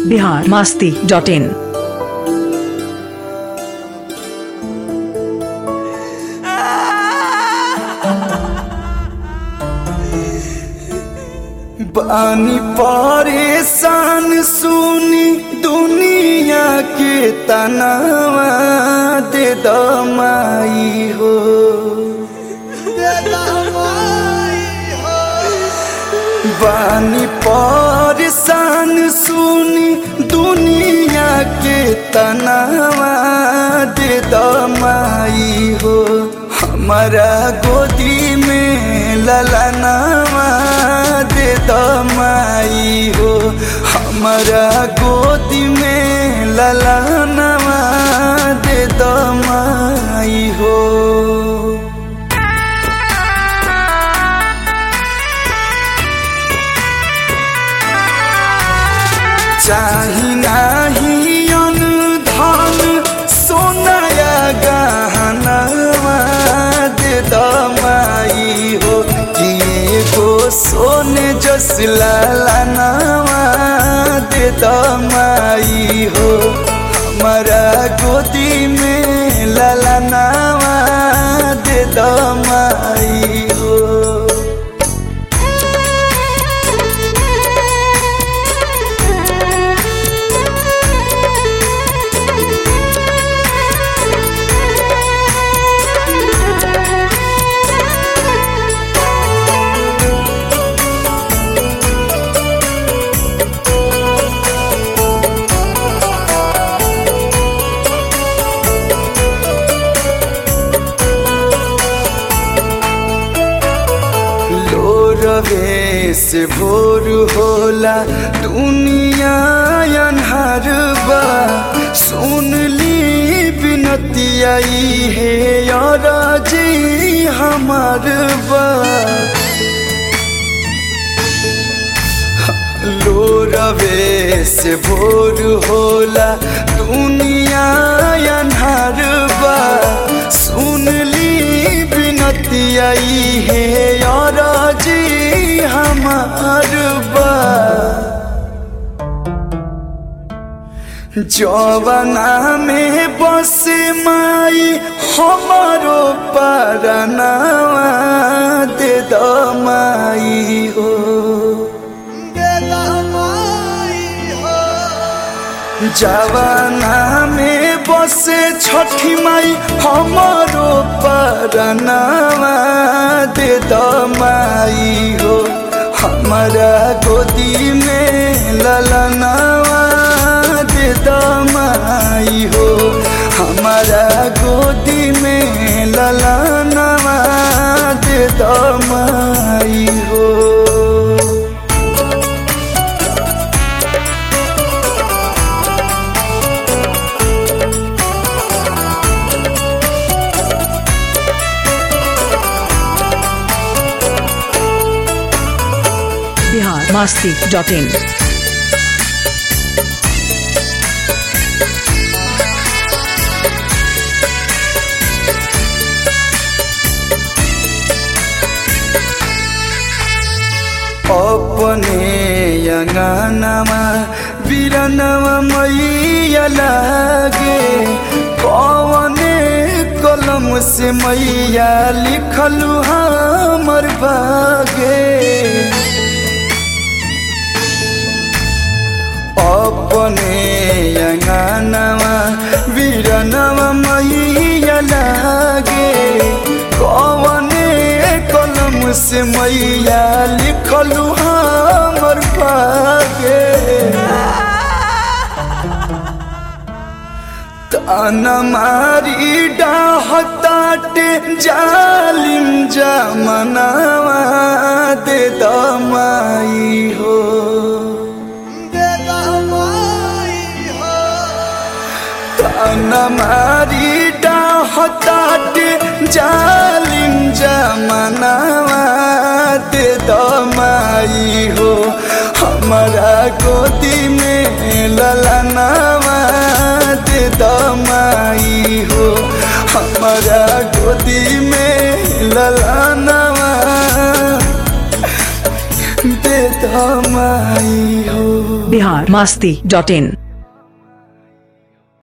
Bihar Masti dot in बानी परेशान सुनी दुनिया के तनावा दे दमाई हो बानी परेशान सुनी दुनिया के तनावा दे दमाई हो हमारा गोदी में ललनावा दे दमाई हो हमारा गोदी में ललनावा दे दमाई हो चाही नाही अनुधान सोनाया गहनवा दे दमाई हो कि एगो सोने जस लालनवा दे दमाई हो हमारा गोदी में ललनवा दे दमाई हो रवे से भोर होला दुनिया अनहर बा सुन ली बिनतिया है यार जी हमार बा लो रवे से भोर होला दुनिया अनहर बा सुन ली बिनतिया है यार जी हमार बा जवाना में बस माई हमारो परनावा दे दमाई हो जवाना में बसे छठी माई हमारो परनावा दे दमाई हो हमारा गोदी में ललनावा दे दमाई हो हमारा गोदी में ललनावा दे दमाई हो बिहार मास्ती डॉट इन अपने अंगनमा बिरनवा मैया लागे कवने कलम से मैया लिखलू हमर भागे अपने अंगनमा बिरनवा मैया लागे कवने कलम से मैया लिखलू हमर भागे तान मारी डाहताटे जालिम जमनावा दे दमाई हो तान मारी डाहताटे जालिम जमनावा दे दमाई हो हमारा गोदी में ललनावा दे दमाई हो हमारा गोदी में ललनावा दे दमाई हो बिहार मास्ती डॉट इन